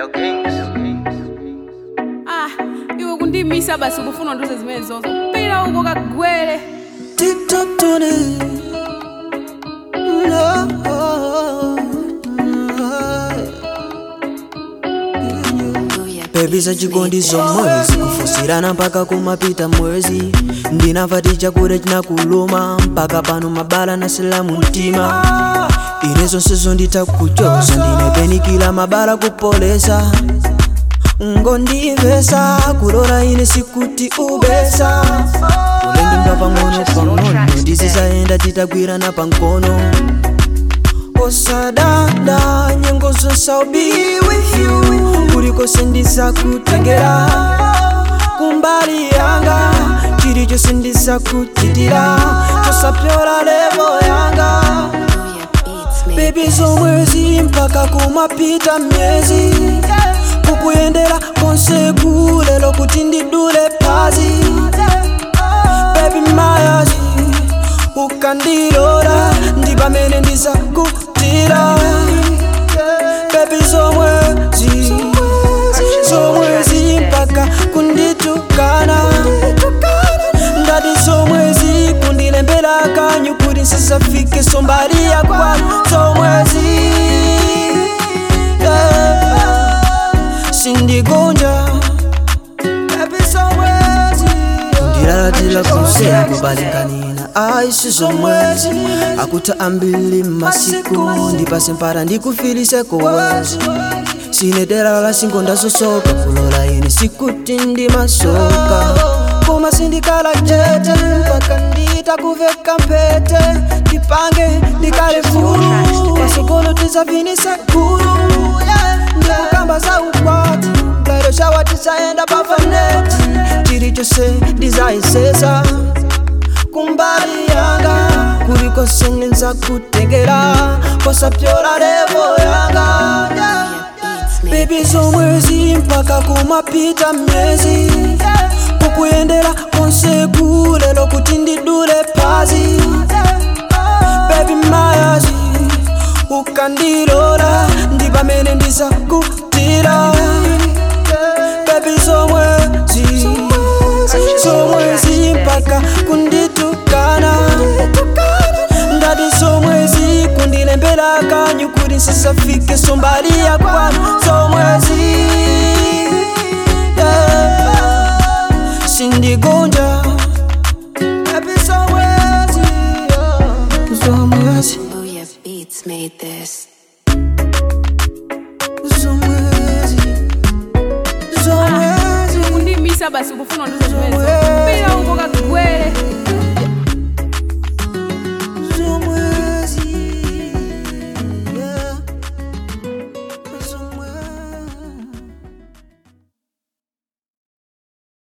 ah iwe kundimisa basi ukufuna nduze zimene zozo pita uko kagwere TikTok Tony. No. Baby za chikondi zomwezi kufusirana mpaka kumapita mwezi ndinamva tichakure chinakuluma mpaka pano mabala na silamu mtima ine zonsezo nditakuchoza ndinepenikila mabala kupolesa ngondivesa kulora ine sikuti ubesa ulendimba pang'ono pang'ono ndizisayenda titagwirana pankono osadada nyengo zonse I'll be with you kuliko ndizakutengera kumbali yanga chilichonse ndizakuchitira chosapyola levo yanga bebi zomwezi mpaka kumapita myezi kukuyendera konse kulelo kuti ndidule phazi bebi mayazi ukandilora ndi pamene ndizakutira bebi zomwezi zomwezi mpaka kunditukana ndati zomwezi kundilembera kanyu kuti nsisafike sombali yakwa zomwezi yeah. sindigonja bebi zomwezi ndilalatila kusea kubalinganina aisi zomwezi akuta ambili masiku ndipase mpara ndikufilise kowezi sinedera la singo ndazosoka kulola ine sikuti ndimasoka koma sindikala chete mpaka nditakuveka mpete ndipange ndikale fulu pasogolo tizavinise kulu ndikukamba za ukwati ngairo shawa tisaenda pafaneti chilichonse ndizayisesa kumbali yanga kuliko sengenza kutengera posapyola levo yanga yeah. Baby zomwezi mpaka kumapita myezi kukuyendera konse kulelo kuti ndidule phazi Baby mayazi ukandilora ndi pamene ndizakutira Baby zomwezi zomwezi mpaka kunditukana ndati zomwezi kundilembera kanyu kuti nsisafike sombali yakwa zomwezi yeah. sindigonja Baby zomwezi yeah. zomwezi Booyah Beats made this. zomwezi zomwezi kundimisa basi ukufuna nduze zimene zozo pita uko kagwere